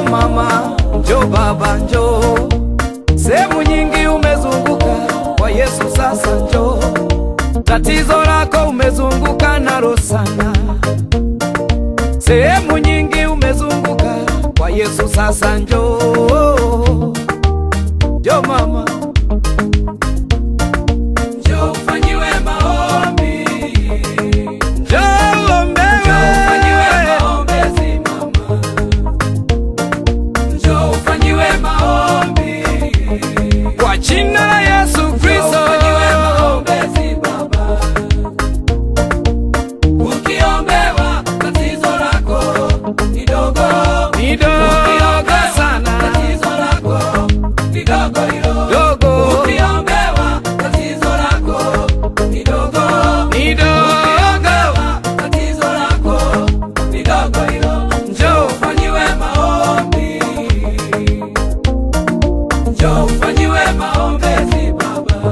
mama, njo baba, njo sehemu nyingi umezunguka kwa Yesu, sasa njo tatizo lako umezunguka nalo sana, sehemu nyingi umezunguka kwa Yesu, sasa njo njo mama, njo ufanyiwe maombi, njo uombewe, maombezi mama Njoo ufanyiwe maombi kwa jina la Yesu Kristo. maombezi Baba, ukiombewa tatizo lako ni dogo ni dogo sana, tatizo lako ni dogo hilo dogo, ukiombewa tatizo lako ni dogo ni dogo, tatizo lako ni dogo hilo, njoo ufanyiwe maombi Njoo ufanyiwe maombezi Baba.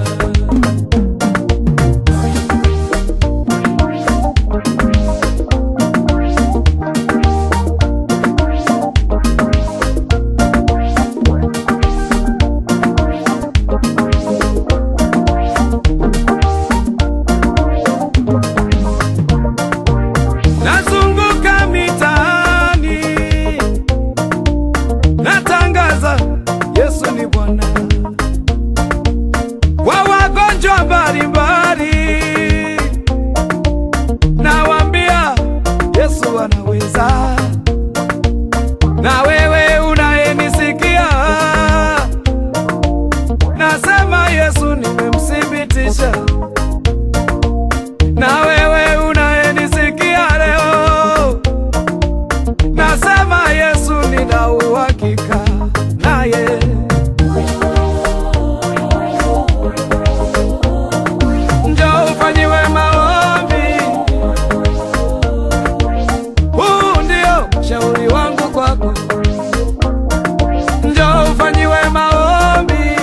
Nazunguka mitaani natangaza Yesu ni Bwana kwa wagonjwa mbalimbali, nawaambia Yesu anaweza. Na wewe unayenisikia, nasema Yesu nimemthibitisha. Na wewe unayenisikia leo, nasema Yesu nina uhakika naye. Njoo ufanyiwe maombi, huu ndio shauri wangu kwako. Njoo ufanyiwe maombi,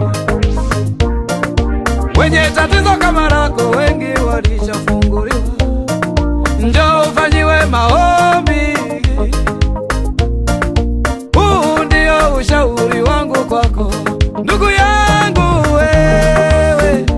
wenye tatizo kama lako wengi walishafunguliwa. Njoo ufanyiwe maombi, huu ndio ushauri wangu kwako, ndugu yangu wewe.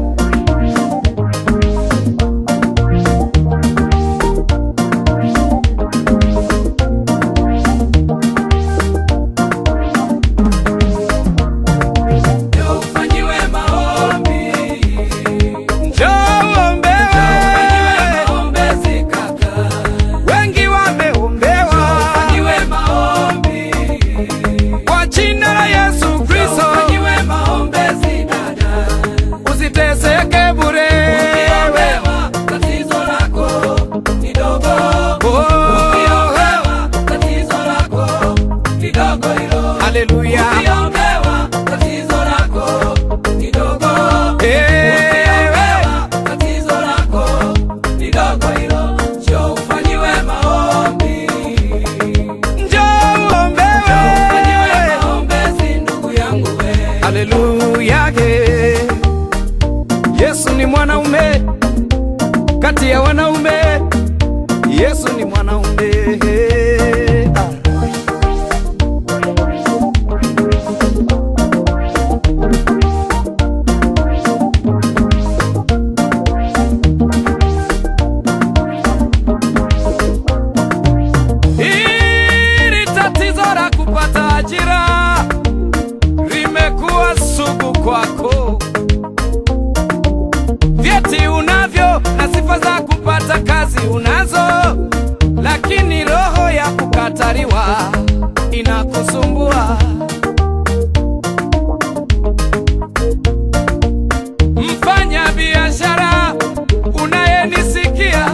Njoo ufanyiwe maombi, njoo uombewe, maombezi kaka, wengi wameombewa, ufanyiwe maombi kwa jina la Yesu Kristo, ufanyiwe maombezi dada, usiteseke bure, ukiombewa tatizo lako ni dogo, ukiombewa tatizo lako ni dogo hilo, haleluya, ukiombewa tatizo lako ni dogo, ukiombewa tatizo lako ni dogo hilo, njoo ufanyiwe maombi Njoo uombewe. Haleluya, he. Yesu ni mwanaume kati ya wanaume, Yesu ni mwanaume. Ah. Hili tatizo la kupata ajira limekuwa sugu kwako. Vyeti unavyo na sifa za kupata kazi unazo, lakini roho ya kukataliwa inakusumbua. Mfanya biashara unayenisikia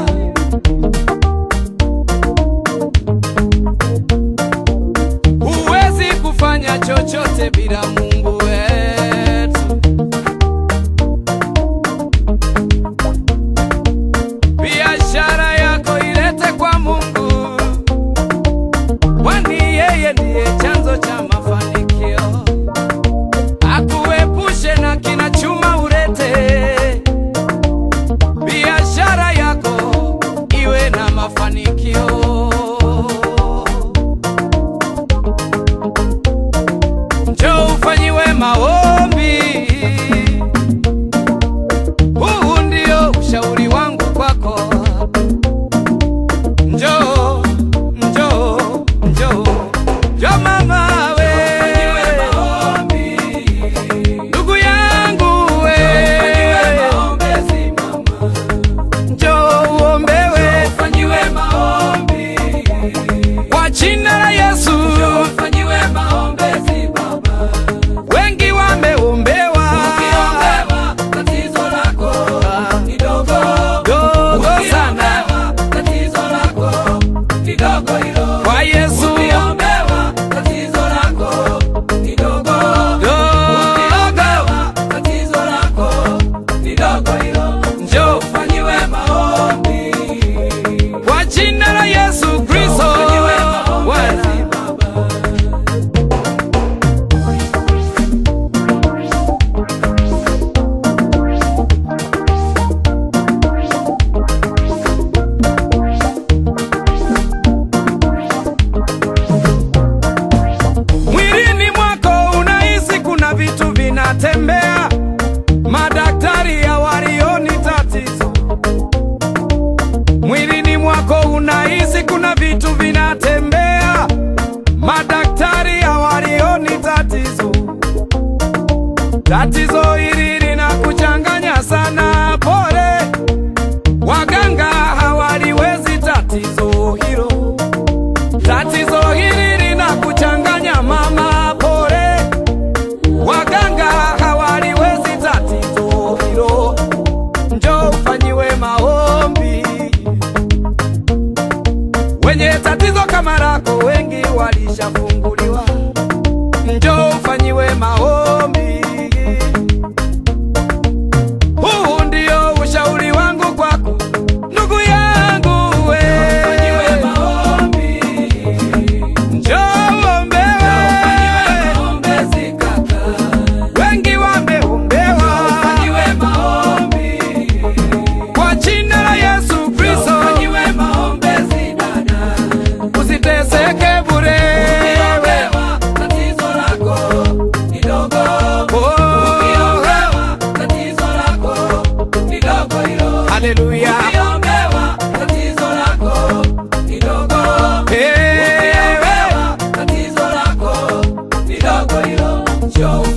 Huwezi kufanya chochote bila Mungu wetu. Biashara yako ilete kwa Mungu, kwani yeye ndiye chanzo cha mafanikio. Tatizo hili linakuchanganya sana, pole. Waganga hawaliwezi tatizo hilo. Tatizo hili linakuchanganya mama, pole. Waganga hawaliwezi tatizo hilo. Njoo ufanyiwe maombi. Wenye tatizo kama lako wengi walishafunguliwa. Njoo ufanyiwe maombi. Huu ndio ushauri wangu kwako ndugu yangu we. Njoo uombewe. Wengi wameombewa kwa jina la Yesu Kristo. Usiteseke bure. Oh, haleluya. Ewe. Tatizo lako ni dogo hilo, njoo